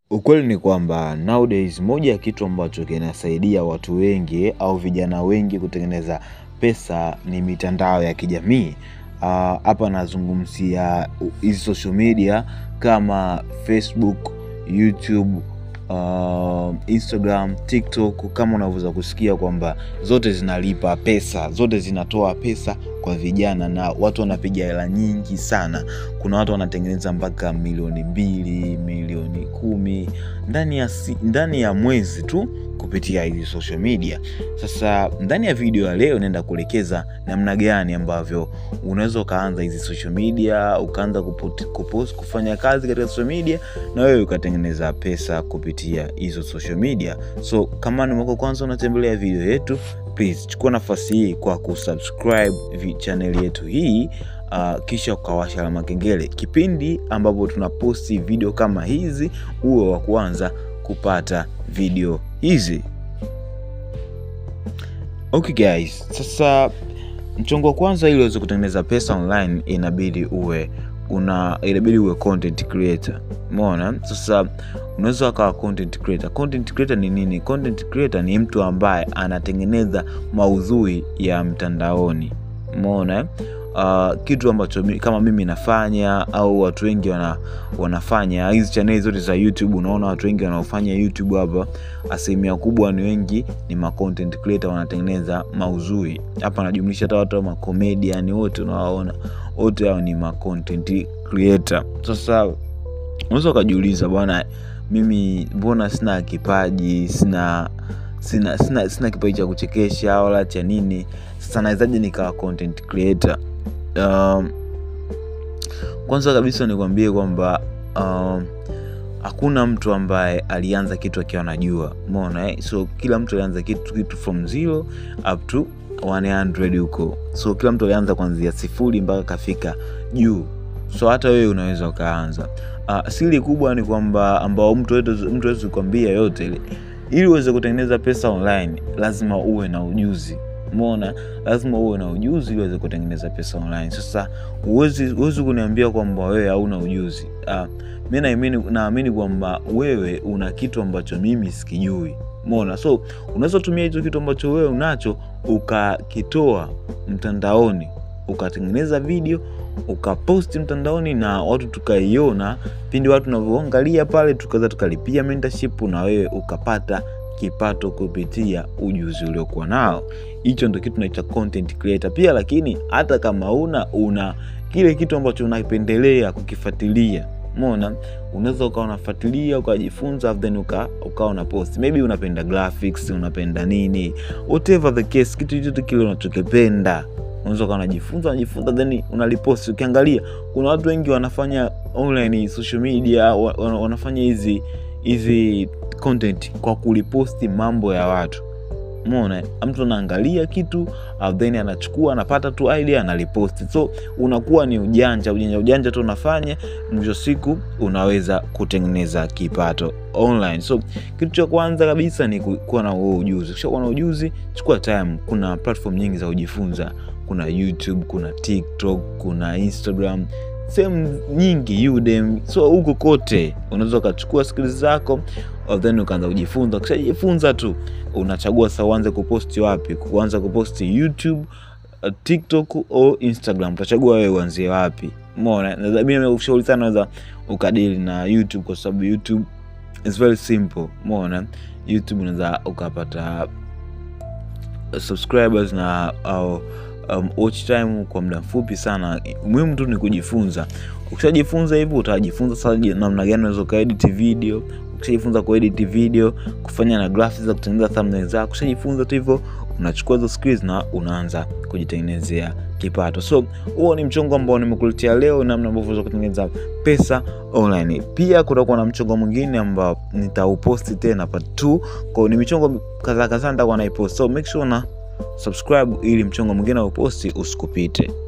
Ukweli ni kwamba nowadays moja ya kitu ambacho kinasaidia watu wengi au vijana wengi kutengeneza pesa ni mitandao ya kijamii. Hapa nazungumzia hizi social media kama Facebook, YouTube, Instagram, TikTok kama unavyoweza kusikia kwamba zote zinalipa pesa, zote zinatoa pesa kwa vijana na watu wanapiga hela nyingi sana. Kuna watu wanatengeneza mpaka milioni mbili, milioni kumi ndani ya mwezi tu kupitia hizi social media. Sasa ndani ya video ya leo naenda kuelekeza namna gani ambavyo unaweza ukaanza hizi social media, ukaanza kupost, kufanya kazi katika social media na wewe ukatengeneza pesa kupitia hizo social media. So kama ni mwako kwanza unatembelea video yetu, please chukua nafasi hii kwa kusubscribe channel yetu hii uh, kisha ukawasha alama kengele. Kipindi ambapo tunaposti video kama hizi, uwe wa kwanza kupata video hizi. Okay guys, sasa mchongo wa kwanza, ili uweze kutengeneza pesa online inabidi uwe una inabidi uwe content creator. Umeona? Sasa unaweza ukawa content creator. Content creator ni nini? Content creator ni mtu ambaye anatengeneza maudhui ya mtandaoni. Umeona? Uh, kitu ambacho kama mimi nafanya au watu wengi wana, wanafanya hizi chaneli zote za YouTube. Unaona watu wengi wanaofanya YouTube hapa, asilimia kubwa ni wengi ni ma content creator, wanatengeneza maudhui hapa. Najumlisha hata watu wa comedian wote unawaona, wote hao ni ma content creator. Sasa unaweza ukajiuliza, bwana, mimi mbona sina kipaji, sina sina sina, sina kipaji cha kuchekesha wala cha nini. Sasa nawezaje nikawa content creator? Um, kwanza kabisa nikwambie kwamba um, hakuna mtu ambaye alianza kitu akiwa anajua. Umeona eh? So kila mtu alianza kitu kitu from zero up to 100 huko. So kila mtu alianza kuanzia sifuri mpaka kafika juu. So hata wewe unaweza ukaanza. Uh, siri kubwa ni kwamba ambao mtu mtu hawezi kukwambia yote ile, ili uweze kutengeneza pesa online lazima uwe na ujuzi. Umeona, lazima uwe na ujuzi ili uweze kutengeneza pesa online. Sasa huwezi huwezi kuniambia kwamba wewe hauna ujuzi. Uh, mimi naamini naamini kwamba wewe una kitu ambacho mimi sikijui. Umeona, so unaweza tumia hicho kitu ambacho wewe unacho ukakitoa mtandaoni, ukatengeneza video ukaposti mtandaoni na watu tukaiona, pindi watu tunavyoangalia pale, tukaweza tukalipia mentorship na wewe ukapata kipato kupitia ujuzi uliokuwa nao. Hicho ndio kitu tunaita content creator pia. Lakini hata kama una una kile kitu ambacho unapendelea kukifuatilia, umeona, unaweza ukawa unafuatilia ukajifunza, then uka ukawa una post, maybe unapenda graphics, unapenda nini, whatever the case, kitu chochote kile unachokipenda unaweza ukawa unajifunza unajifunza, then unaliposti. Ukiangalia kuna watu wengi wanafanya online social media, wanafanya hizi hizi content kwa kuliposti mambo ya watu. Umeona, mtu anaangalia kitu then anachukua anapata tu idea analiposti. So unakuwa ni ujanja ujanja ujanja tu unafanya, mwisho siku unaweza kutengeneza kipato online. So kitu cha kwanza kabisa ni kuwa na huo ujuzi. Ukishakuwa na ujuzi, chukua time. Kuna platform nyingi za kujifunza, kuna YouTube, kuna TikTok, kuna Instagram sehemu nyingi Udemy. So huko kote unaweza ukachukua skills zako then ukaanza kujifunza. Ukishajifunza tu unachagua sasa uanze kuposti wapi, kuanza kuposti YouTube, TikTok au Instagram, utachagua wewe uanzie wapi. Umeona, mimi nakushauri sana unaweza ukadili na YouTube kwa sababu YouTube is very simple. Umeona, YouTube unaweza ukapata subscribers na au Um, watch time kwa muda mfupi sana. Muhimu tu ni kujifunza. Ukishajifunza hivyo utajifunza sasa namna gani unaweza ukaedit video. Ukishajifunza kuedit video, kufanya na graphics za kutengeneza thumbnail zako, ukishajifunza tu hivyo, unachukua hizo skills na unaanza kujitengenezea kipato. So huo ni mchongo ambao nimekuletea leo, namna ambavyo unaweza kutengeneza pesa online. Pia kutakuwa na mchongo mwingine ambao nitauposti tena part 2. Kwa hiyo ni michongo kadhaa kadhaa nitakuwa naipost. So make sure na subscribe ili mchongo mwingine wa uposti usikupite.